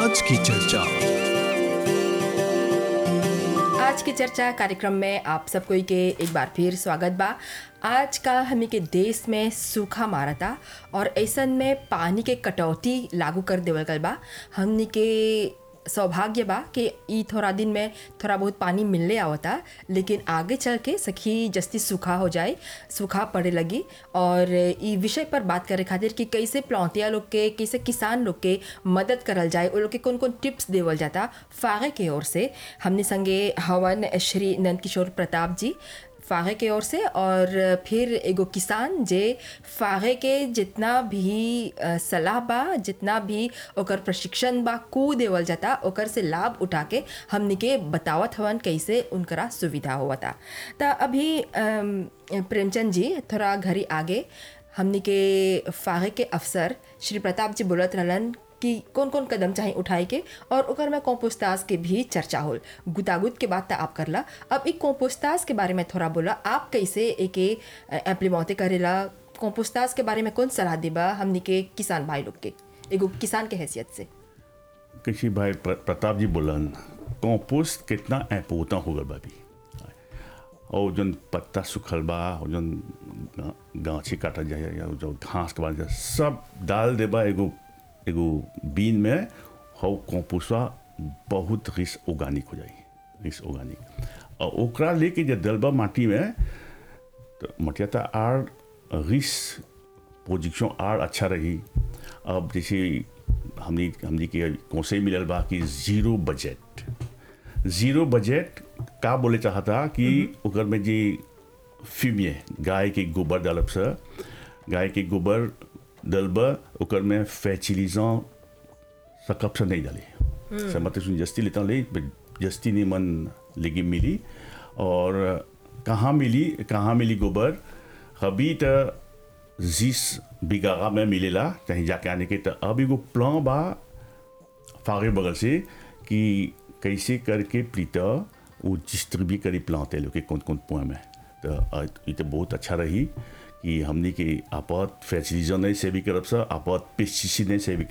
आज की चर्चा आज की चर्चा कार्यक्रम में आप सब कोई के एक बार फिर स्वागत बा आज का हमी के देश में सूखा मारता और ऐसन में पानी के कटौती लागू कर देवल गल बा हमनी के सौभाग्य बा कि ई थोड़ा दिन में थोड़ा बहुत पानी मिलने आवता लेकिन आगे चल के सखी जस्ती सूखा हो जाए सूखा पड़े लगी और ई विषय पर बात करे खातिर कि कैसे प्लौतिया लोग के कैसे किसान लोग के मदद करल जाए वो लोग के कौन कौन टिप्स देवल जाता फागे के ओर से हमने संगे हवन श्री नंद किशोर प्रताप जी फागे के ओर से और फिर एगो किसान जे फागे के जितना भी अ, सलाह बा जितना भी ओकर प्रशिक्षण बा कू देवल जाता ओकर से लाभ उठा के हमनी के बतावत हवन कैसे उनकरा सुविधा होवता त अभी अम, प्रेमचंद जी थोड़ा घरी आगे हमनी के फागे के अफसर श्री प्रताप जी बोलत रहलन कि कौन कौन कदम चाहे उठाए के और ओकर में कॉम्पोस्टास के भी चर्चा होल गुतागुत के बात त आप करला अब एक कॉम्पोस्टास के बारे में थोड़ा बोला आप कैसे एके एम्प्लीमेंटे करेला कॉम्पोस्टास के बारे में कौन सलाह देबा हमनी के किसान भाई लोग के एगो किसान के हैसियत से कृषि भाई प्र- प्रताप जी बोलन कंपोस्ट कितना इम्पोर्टेंट हो गल बा अभी और जन पत्ता सूखल बा और जन गा- गाछी काटल जाए या जो घास के बाद सब डाल देबा एगो एगो बीन में हो कंपोस्टवा बहुत रिस ऑर्गेनिक हो जाई रिस ऑर्गेनिक और ओकरा लेके जे दलबा माटी में तो मटिया तो आर रिस पोजिशन आर अच्छा रही अब जैसे हमनी हमनी के कौन मिलल बा कि जीरो बजट जीरो बजट का बोले चाहता कि ओकर में जी फिमिए गाय के गोबर डालब से गाय के गोबर डलब ओकर में फैचिलिजों सकप से नहीं डाली से मतलब सुन जस्ती लेता ले जस्ती नहीं मन लेगी मिली और कहाँ मिली कहाँ मिली गोबर अभी तो जिस बिगागा में मिलेला कहीं जाके आने के तो अब एगो प्लान बा फागे बगल से कि कैसे करके प्लीता वो डिस्ट्रीब्यूट करी प्लांटे लोग के कौन कौन पुआ में तो अ, ई तो बहुत अच्छा रही कि हमनी के आपात फैसिलिजन से भी करब सा आपात पेस्टिसाइड से भी